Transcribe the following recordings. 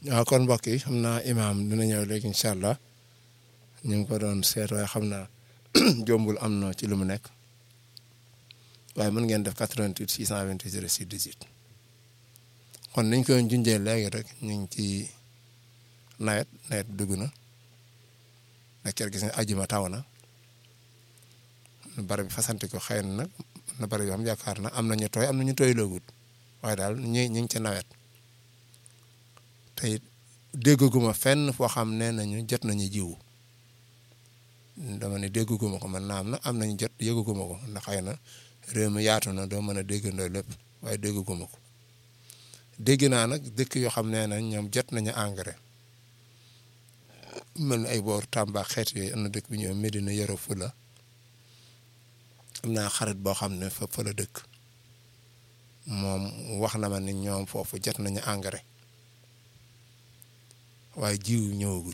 waaw kon mbokk yi xam naa imaam dina ñëw léegi incha allah ñu ngi ko doon seet waaye xam naa jombul am na ci lu mu nekk waaye mën ngeen def 88 628 06 18 kon niñ koy junjee léegi rek ñu ngi ci nawet nawet dugg na nag kër gis nga ajuma taw na barab bi fasante ko xëy na nag na barab yoo xam yaakaar na am na ñu tooy am na ñu tooy loogut waaye daal ñu ñu ngi ci nawet te it déggaguma fenn foo xam ne nañu jot nañu jiwu dama ne déggaguma ko man naam na am nañu jot yëgaguma ko ndax xëy na réew mi yaatu na doo mën a déggandoo lépp waaye déggaguma ko dégg naa nag dëkk yoo xam ne nañ ñoom jot nañu engrais mel ni ay boor Tamba xeet yooyu am na dëkk bi ñëw Medina Yoro Fula am naa xarit boo xam ne fa fa la dëkk moom wax na ma ni ñoom foofu jot nañu engrais waaye jiw ñëwagut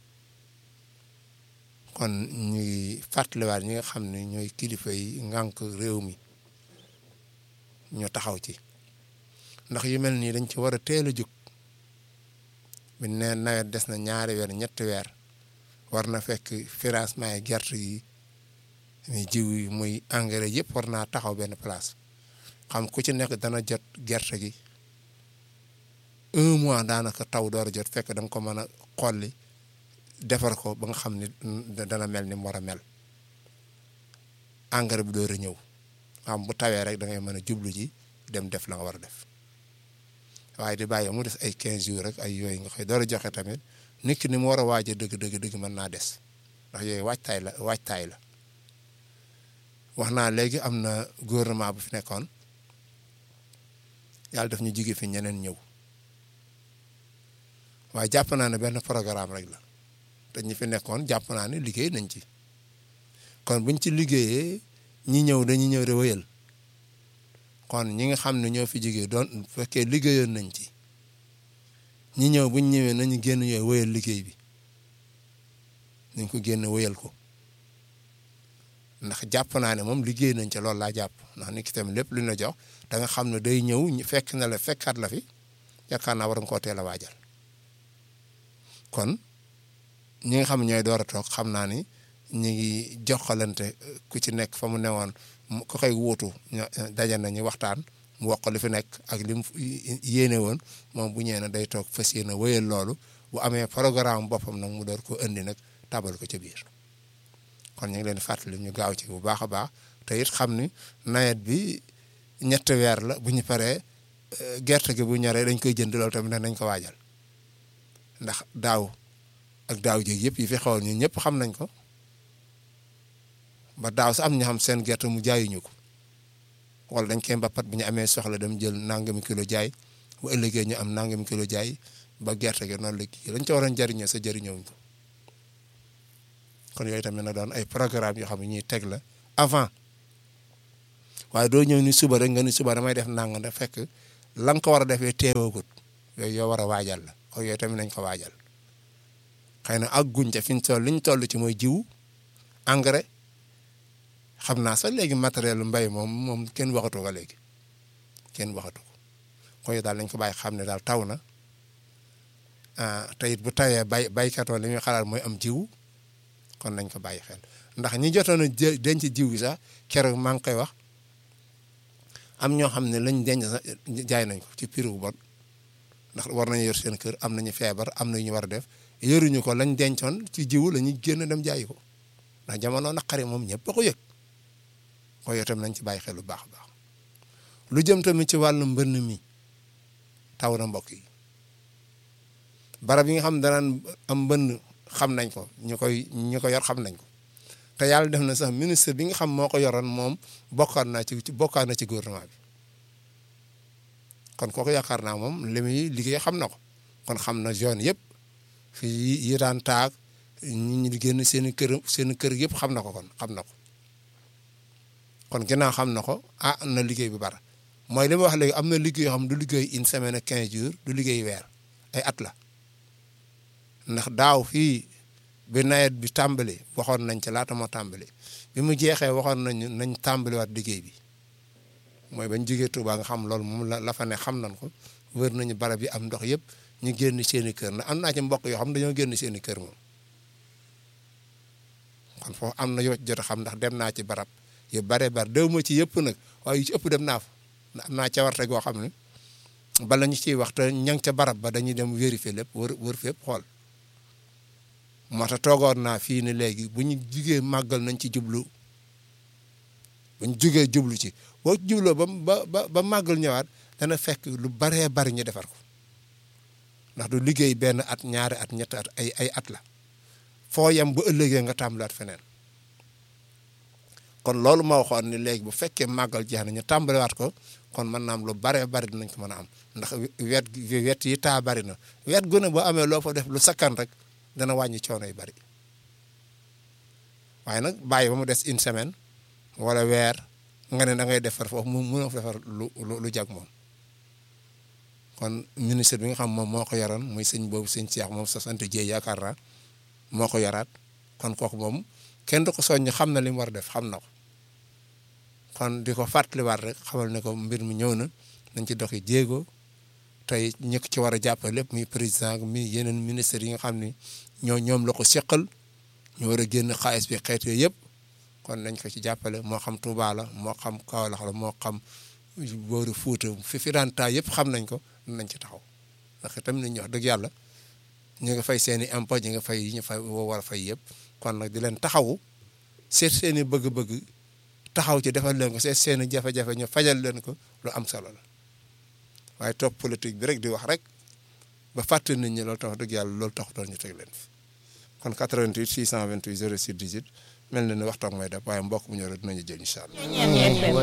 kon ñuy fàttaliwaat ñi nga xam ne ñooy kilifa yi ngànk réew mi ñu taxaw ci ndax yu mel nii dañ ci war a teel a jóg bi ne nawet des na ñaari weer ñetti weer war na fekk financement yi gerte yi muy jiw yi muy engrais yëpp war naa taxaw benn place xam ku ci nekk dana jot gerte gi un mois daanaka taw door a jot fekk da nga ko mën a xolli defar ko ba nga xam ni dana mel ni mu war a mel engrais bi door a ñëw xam bu tawee rek da ngay mën a jublu ji dem def la nga war a def waaye di bàyyi mu des ay 15 jours rek ay yooyu nga koy door a joxe tamit nit ki ni mu war a waaj a dëgg dëgg dëgg mën naa des ndax yooyu waajtaay la waajtaay la wax naa léegi am na gouvernement bu fi nekkoon yàlla daf ñu jóge fi ñeneen ñëw waaye jàpp naa ne benn programme rek la te ñi fi nekkoon jàpp naa ne liggéey nañ ci kon buñ ci liggéeyee ñi ñëw dañuy ñëw de wëyal kon ñi nga xam ne ñoo fi jógee doon fekkee liggéeyoon nañ ci ñi ñëw buñ ñëwee nañu génn yooyu wëyal liggéey bi nañ ko génn wëyal ko ndax jàpp naa ne moom liggéey nañ ca loolu laa jàpp ndax nit ki tamit lépp lu ñu la jox da nga xam ne day ñëw fekk na la fekkaat la fi yaakaar naa war nga koo teel a waajal kon ñi nga xam ñooy door a toog xam naa ni ñu ngi joxalante ku ci nekk fa mu newoon ku koy wuutu daje nañu waxtaan mu wax ko li fi nekk ak li mu yéene woon moom bu ñëwee ne day toog fas yéene wéyal loolu bu amee programme boppam nag mu door ko indi nag tabal ko ca biir kon ñu ngi leen di fàttali ñu gaaw ci bu baax a baax te it xam ni nawet bi ñetti weer la bu ñu paree gerte gi bu ñoree dañ koy jënd loolu tamit nañ ko waajal ndax daaw ak daaw jéeg yëpp yi fi xewoon ñun ñëpp xam nañ ko ba daaw sa am ñu xam seen gerte mu jaayuñu ko wala dañ koy mbappat bu ñu amee soxla dem jël nangami kilo jaay bu ëllëgee ñu am nangami kilo jaay ba gerte gi noonu la kii lañ ca waroon jëriñoo sa jëriñoo ko kon yooyu tamit na doon ay programme yoo xam ne ñuy teg la avant waaye doo ñëw ni suba rek nga ni suba damay def nang da fekk la nga ko war a defee teewoogut yooyu yoo war a waajal la kon yooyu tamit nañ ko waajal xëy na ak guñ ca fi ñu toll li ñu toll ci mooy jiw engrais xam naa sax léegi matériel mbay moom moom kenn waxatu ko léegi kenn waxatu ko kon yow daal nañ ko bàyyi xam ne daal taw na te it bu tawee bay baykatoo li ñuy xalaat mooy am jiw kon nañ ko bàyyi xel ndax ñi jotoon a denc jiw gi sax keroog maa ngi koy wax am ñoo xam ne lañ denc sax jaay nañ ko ci prix bu bon ndax war nañu yor seen kër am nañu feebar am na ñu war a def yoruñu ko lañ dencoon ci jiwu la ñuy génn dem jaayi ko ndax jamono naqari moom ñëpp a ko yëg ko yow tam nañ ci bàyyi xel lu baax a baax lu jëm tamit ci wàllu mbënn mi taw na mbokk yi barab yi nga xam danaan am mbënn xam nañ ko ñu koy ñu ko yor xam nañ ko te yàlla def na sax ministre bi nga xam moo ko yoroon moom bokkaat naa ci bokkaat na ci gouvernement bi kon kooku yaakaar naa moom li muy liggéey xam na ko kon xam na zone yëpp fii yi daan taag ñi ñu génn seen i kër seen kër yëpp xam na ko kon xam na ko kon ginnaaw xam na ko ah na liggéey bi bara mooy li ma wax léegi am na liggéey yoo xam du liggéey une semaine ak quinze jours du liggéey weer ay at la ndax daaw fii bi nawet bi tàmbali waxoon nañ ci laata moo tàmbali bi mu jeexee waxoon nañ nañ tàmbaliwaat liggéey bi mooy bañ jógee Touba nga xam loolu moom la la fa ne xam nañ ko wër nañu barab yi am ndox yëpp ñu génn seen i kër ndax am naa ci mbokk yoo xam dañoo génn seen i kër moom kon foofu am na yoo jot a xam ndax dem naa ci barab yu bare bare déw ma ci yëpp nag waaye yu ci ëpp dem naa fa ndax am naa cawarte goo xam ne bala ñu ciy wax te ña nga ca barab ba dañuy dem vérifier lépp wër wër fépp xool moo tax toogoon naa fii ni léegi bu ñu jugee màggal nañ ci jublu bu ñu jugee jublu ci boo jubloo ba ba ba màggal ñëwaat dana fekk lu baree bari ñu defar ko ndax du liggéey benn at ñaari at ñetti at ay ay at la foo yem bu ëllëgee nga tàmbalaat feneen kon loolu ma waxoon ni léegi bu fekkee màggal jeex na ñu tàmbaliwaat ko kon mën naa am lu baree bari dinañ ko mën a am ndax wet wet yi taa bari na wet gu ne boo amee loo fa def lu sakkan rek dana wàññi coono yu bari waaye nag bàyyi ba mu des une semaine wala weer nga ne da ngay defar foofu mu mënoo defar lu lu jag moom kon ministre bi nga xam moom moo ko yoroon muy sëñ boobu sëñ Cheikh moom sa sant Dieye yaakaar naa moo ko yoraat kon kooku moom kenn du ko soññ xam na li mu war a def xam na ko kon di ko fàttaliwaat rek xamal ne ko mbir mi ñëw na nañ ci doxi jéego tey ñëkk ci war a jàppale lépp muy président mi yeneen ministres yi nga xam ni ñoo ñoom la ko seqal ñu war a génn xaalis bi xeet yooyu yëpp kon nañ ko ci jàppale moo xam Touba la moo xam Kaolack la moo xam booru Fuuta fi fi daan taa yëpp xam nañ ko nañ ci taxaw ndax itam nit ñi wax dëgg yàlla ñu nga fay seen i impôt ñu nga fay yi ñu fay war a fay yëpp kon nag di leen taxawu seet seen i bëgg-bëgg taxaw ci defal leen ko seet seen i jafe-jafe ñu fajal leen ko lu am solo la waaye topp politique bi rek di wax rek ba fàtte nit ñi loolu tax dëgg yàlla loolu taxutoon ñu teg leen fi kon 88 628 06 18 mel na ne waxtaan may def waaye mbokk mu ñëw rek dinañu jël incha allah.